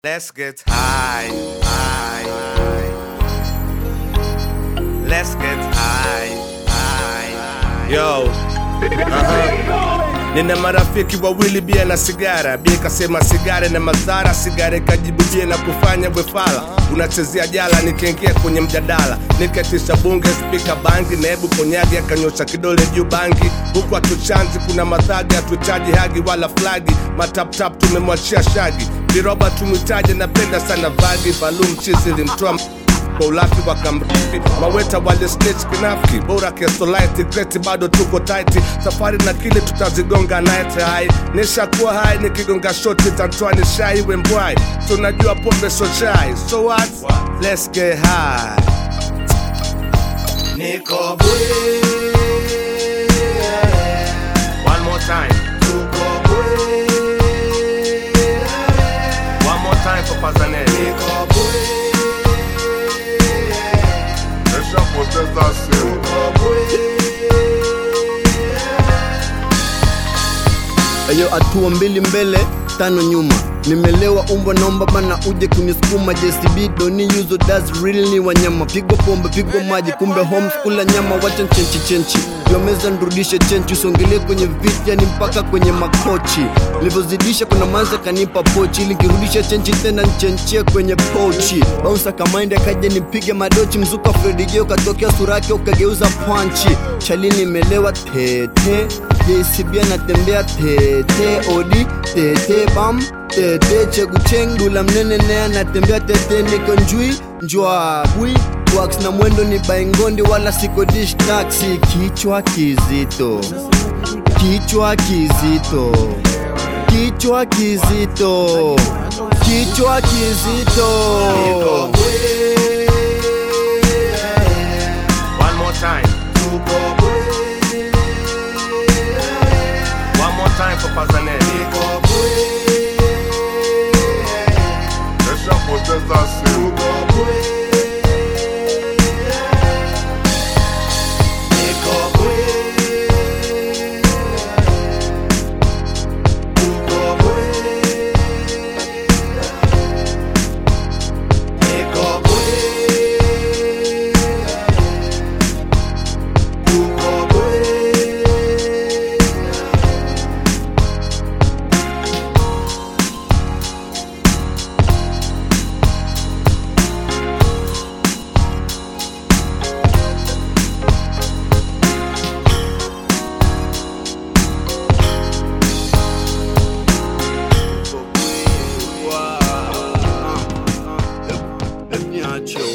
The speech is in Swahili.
Let's get high, high, high. Let's get high, high. Yo, uh-huh. Nina marafiki wawili bia na sigara, bia ikasema sigara na madhara, sigara ikajibu bia na kufanya bwefala. Unachezea jala, nikaingia kwenye mjadala, nikatisha bunge spika bangi, nebu konyagi akanyosha kidole juu bangi, huku atuchanzi kuna madhagi, hatuhitaji hagi wala flagi, mataptap tumemwachia shagi, viroba tumwitaje, napenda sana vagi, balum chizi limtoa kwa ulafi wa kamrifi maweta wale snitch kinafiki bora kesolaiti kreti bado tuko taiti safari na kile tutazigonga night high nishakuwa hai nikigonga shoti tantwani shai wembwai tunajua pombe so chai so what let's get high niko bwe one more time tuko bwe one more time for Pazanelli niko bwe Nishapoteza simu Ayo, hatua mbili mbele tano nyuma nimelewa umbwa naomba bana uje kunisukuma JCB doni yuzo does real ni wanyama pigwa pombe pigwa maji kumbe homes kula nyama wacha chenchi chenchi yomeza nrudishe chenchi usongelee kwenye viti yani mpaka kwenye makochi nilivyozidisha kuna manza kanipa pochi ili nkirudisha chenchi tena nchenchie kwenye pochi bounsa kamaindi akaja nipige madochi mzuka Fredi Joe katokea sura yake ukageuza panchi chalini imelewa tete JCB anatembea tete odi tete bam tete cheguchengula mnene naye anatembea tete niko njui njwa bwi wax na mwendo ni baingondi wala siko dish taxi kichwa kizito kichwa kizito kichwa kizito kichwa kizito One more time. One more time for Pazanelli. Nishapoteza simu Niache